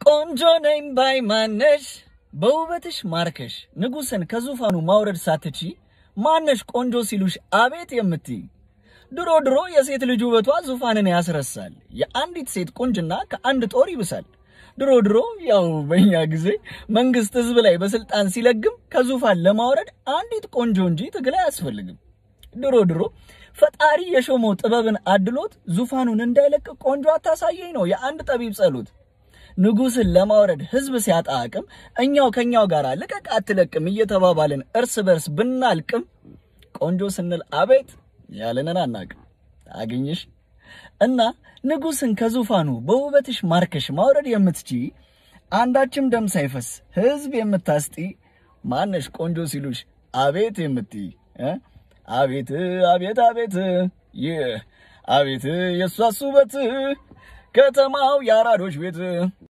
ቆንጆ ነኝ ባይ ማነሽ በውበትሽ ማርከሽ ንጉሥን ከዙፋኑ ማውረድ ሳትቺ ማነሽ ቆንጆ ሲሉሽ አቤት የምትይ ድሮ ድሮ የሴት ልጅ ውበቷ ዙፋንን ያስረሳል። የአንዲት ሴት ቁንጅና ከአንድ ጦር ይብሳል። ድሮ ድሮ ያው በእኛ ጊዜ መንግስት ህዝብ ላይ በስልጣን ሲለግም ከዙፋን ለማውረድ አንዲት ቆንጆ እንጂ ትግል አያስፈልግም። ድሮ ድሮ ፈጣሪ የሾመው ጥበብን አድሎት ዙፋኑን እንዳይለቅ ቆንጆ አታሳየኝ ነው የአንድ ጠቢብ ጸሎት። ንጉሥን ለማውረድ ህዝብ ሲያጣ አቅም እኛው ከኛው ጋር ልቀቅ አትለቅም እየተባባልን እርስ በርስ ብናልቅም ቆንጆ ስንል አቤት ያለንን አናቅም። አገኘሽ እና ንጉሥን ከዙፋኑ በውበትሽ ማርከሽ ማውረድ የምትቺ አንዳችም ደም ሳይፈስ ህዝብ የምታስጢ ማነሽ ቆንጆ ሲሉሽ አቤት የምትይ እ አቤት አቤት አቤት ይህ አቤት የእሷስ ውበት ከተማው የአራዶች ቤት